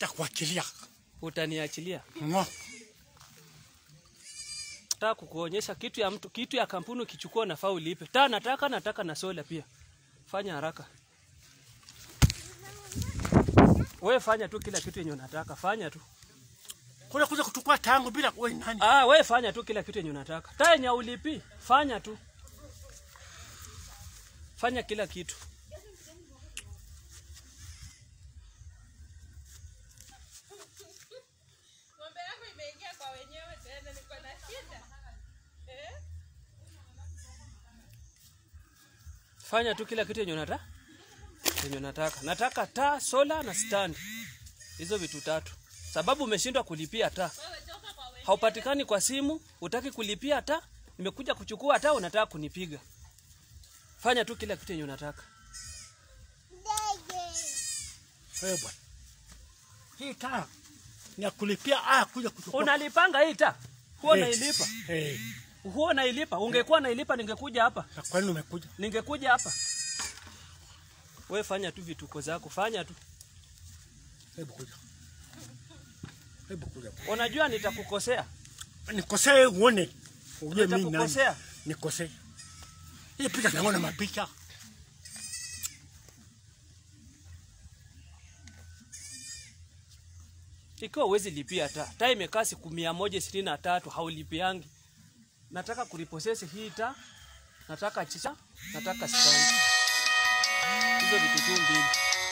takuachilia Utaniachilia. ngo Nataka kukuonyesha kitu ya mtu, kitu ya kampuni ukichukua nafaa ulipe. Ta nataka nataka na sola pia. Fanya haraka. Wewe fanya tu kila kitu yenye unataka. Fanya tu. kule kuja kuchukua tangu bila wewe nani Ah, wewe fanya tu kila kitu yenye unataka. Ta yenye ulipi, fanya tu. Fanya kila kitu. Ng'ombe yako imeingia kwa wenyewe tena, niko na shida eh? Fanya tu kila kitu yenye unataka. Yenye unataka. Nataka taa, sola na stand. Hizo vitu tatu. Sababu umeshindwa kulipia taa. Wewe toka kwa wenyewe. Haupatikani kwa simu, utaki kulipia taa, nimekuja kuchukua taa unataka kunipiga. Fanya tu kila kitu yenye unataka. wewe bwana hii taa ni ya kulipia aya kuja kuchukua Unalipanga hii taa? Huwa Eh. nailipa. eh Huwa nailipa. Ungekuwa nailipa ningekuja hapa. na kwani umekuja Ningekuja hapa. Wewe fanya tu vituko zako, fanya tu. hebu kuja hebu kuja Unajua nitakukosea. nikosee uone ujue mimi nani Nitakukosea. nikosee hii picha naona mapicha Ikiwa uwezi lipia taa, taa imekaa siku mia moja ishirini na tatu haulipiangi. Nataka kuriposesi hii taa, nataka chicha, nataka stand. Hizo vitu tu mbili.